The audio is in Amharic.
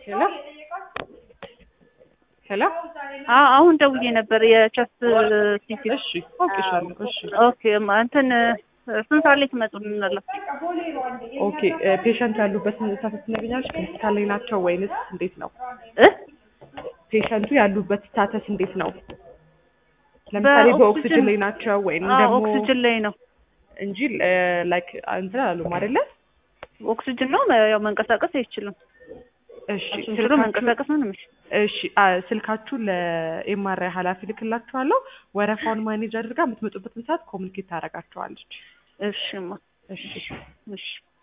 ሄሎ ሄሎ አዎ አሁን ደውዬ ነበር የቸስት ሲቲ እሺ አውቄሻለሁ እሺ ኦኬ ማ- እንትን ስንት ሰዓት ላይ ትመጡልናላችሁ? ኦኬ ፔሸንት ያሉበትን ስታተስ ትነግኛለሽ ሆስፒታል ላይ ናቸው ወይንስ እንዴት ነው እ ፔሸንቱ ያሉበት ስታተስ እንዴት ነው ለምሳሌ በኦክሲጅን- በኦክሲጅን ላይ ናቸው ወይም አዎ ደግሞ ኦክሲጅን ላይ ነው። እንጂ ላይክ እንትን አላሉም አይደለ ኦክሲጅን ነው ያው መንቀሳቀስ አይችልም። እሺ እሱን ችሎ ስልካችሁ መንቀሳቀስ ነው የሚችል። እሺ አ- ስልካችሁን ለኤምአርአይ ኃላፊ ልክላችኋለሁ ወረፋውን ማኔጅ አድርጋ የምትመጡበትን ሰዓት ኮሚኒኬት ታደርጋችኋለች እሺማ እሺ እሺ